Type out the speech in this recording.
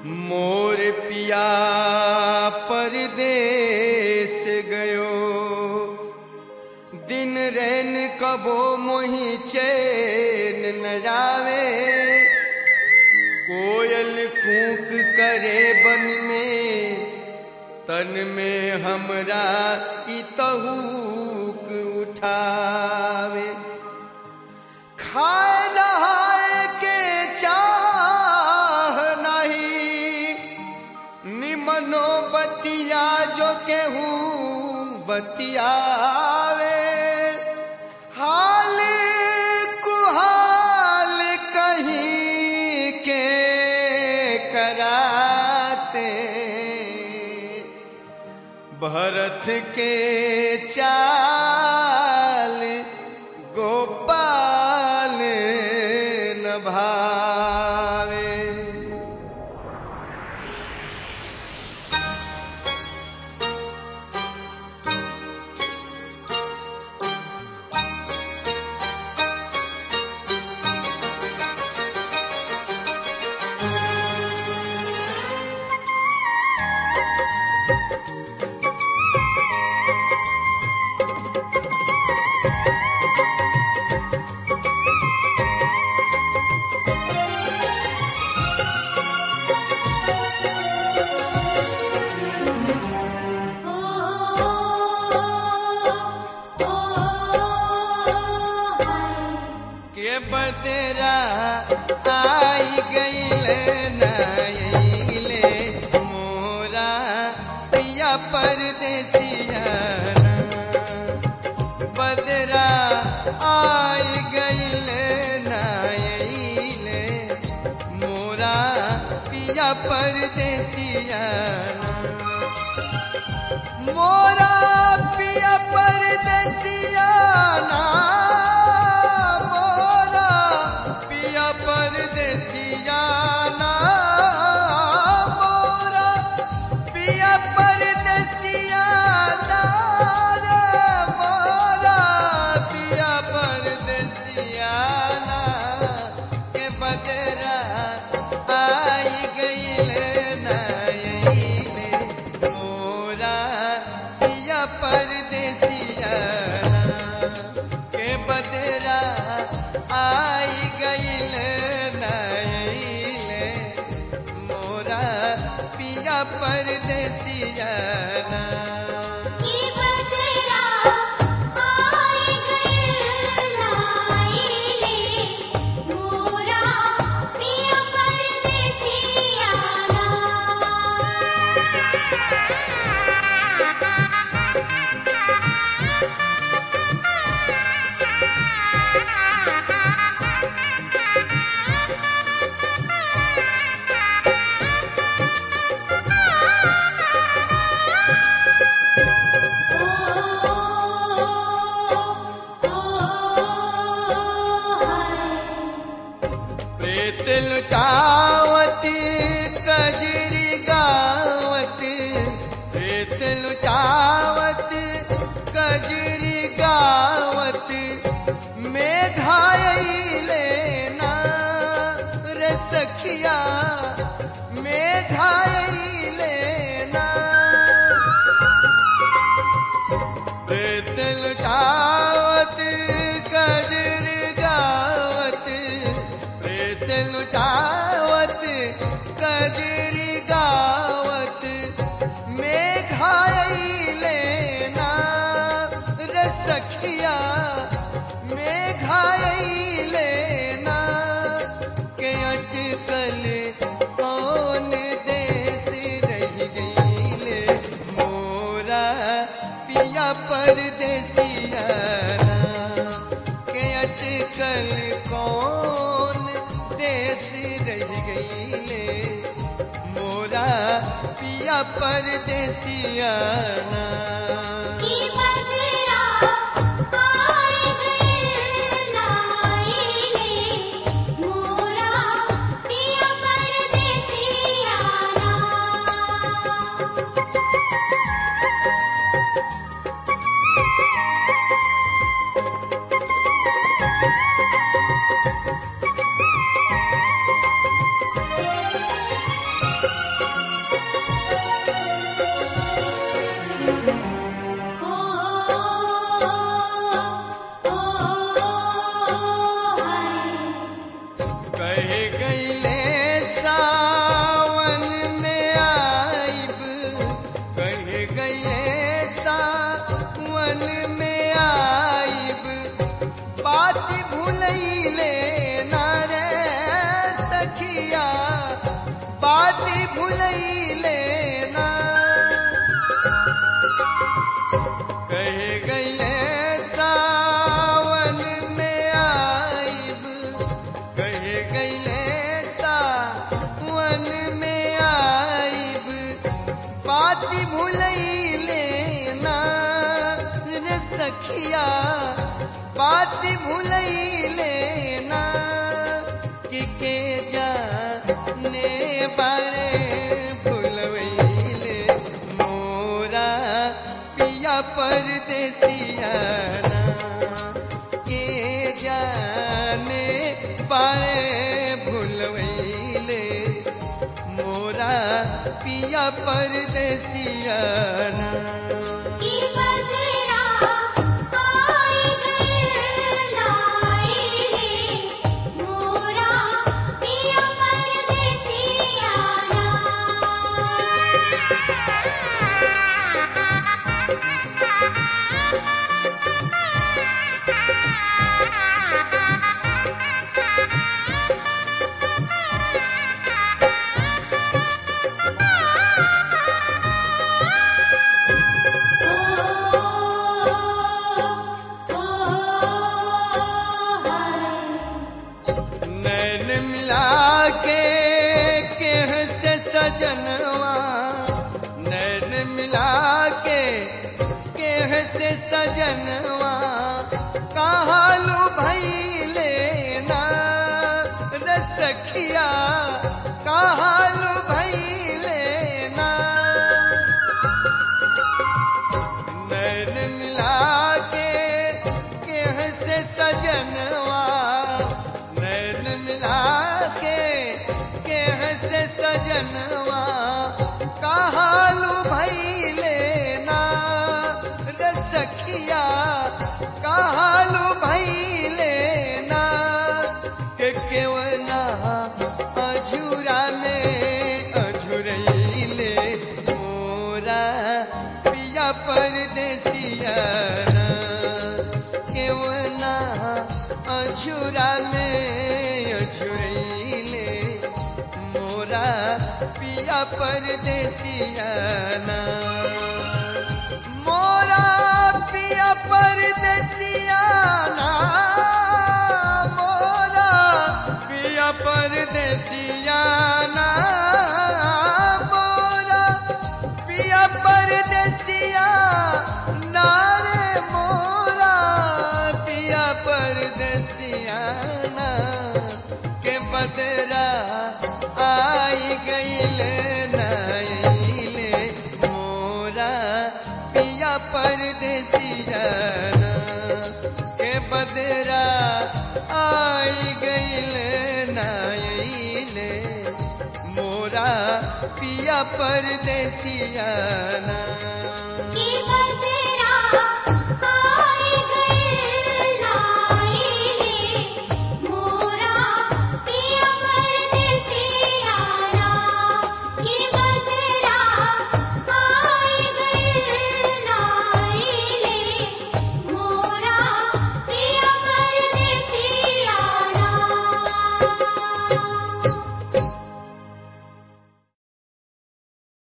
मोर पिया परदेस गयो दिन रैन कबो मोही चैन न जावे कोयल कूक करे बन में तन में हमरा इतहूक उठावे खाए नहाए के चाह नहीं निमनो बतिया जो केहू बतियावे हाल कुहाल कहीं के करा से भरत के चाल गोपाल न भावे के बदरा आई गईल नईले मोरा पिया परदेसिया बदरा आई गईल नईले मोरा पिया परदेसिया मोरा पिया परदेसिया ना मोरा पिया परदेसिया ना मोरा पिया परदेसिया ना रे मोरा पिया परदेसिया ना के बदरा आई गईले नईले मोरा पिया परदेसिया के बदरा आई गईल नईले मोरा पिया परदेसिया की बदरा आई गईल नाईले मोरा पिया परदेसिया प्रेत लुटावती कजरी गावत प्रेत लुटावत कजरी गावत मेघायले ना रे सखिया मेघायले ना प्रेत लुटावत कजर गावत प्रेत लुटावत कजर गावत मेघायले ना रे सखिया मेघायले ना के अटकल कौन देश रह गईले मोरा पिया परदेसिया के अटकल कौन देश रह गईले मोरा पिया परदेसिया की बदरा आई गईल नाईले मोरा पिया परदेसिया भुलैले ना कह गईले सावन में आइब कह गईले सावन में आइब बाती भुलैले ना रे सखिया बाती भुलैले ना कि के जाने बारे भुलवैले मोरा पिया परदेसिया ना के जाने बारे भुलवैले मोरा पिया परदेसिया ना की बदरा आए गए लाए मोरा पिया परदेसिया नैन मिला के केह से सजनवा नैन मिला के केह से सजनवा कहालू भैले ना रे सखिया कहालू भैले ना नैन मिला के केह से सजनवा नैन मिला के केह से सजनवा कहालू भैले ना रे सखिया कहालू भैले ना के केवना अझूरा में अझुरैले मोरा पिया परदेसिया ना केवना अझूरा में अझुरैले मोरा पिया परदेसिया ना मोरा पिया परदेसिया ना मोरा पिया परदेसिया ना मोरा पिया परदेसिया ना रे मोरा पिया परदेसिया ना के बदरा आई गईले नईले मोरा पिया परदेसिया ना के बदरा आई गईले नईले मोरा पिया परदेसिया ना की बदरा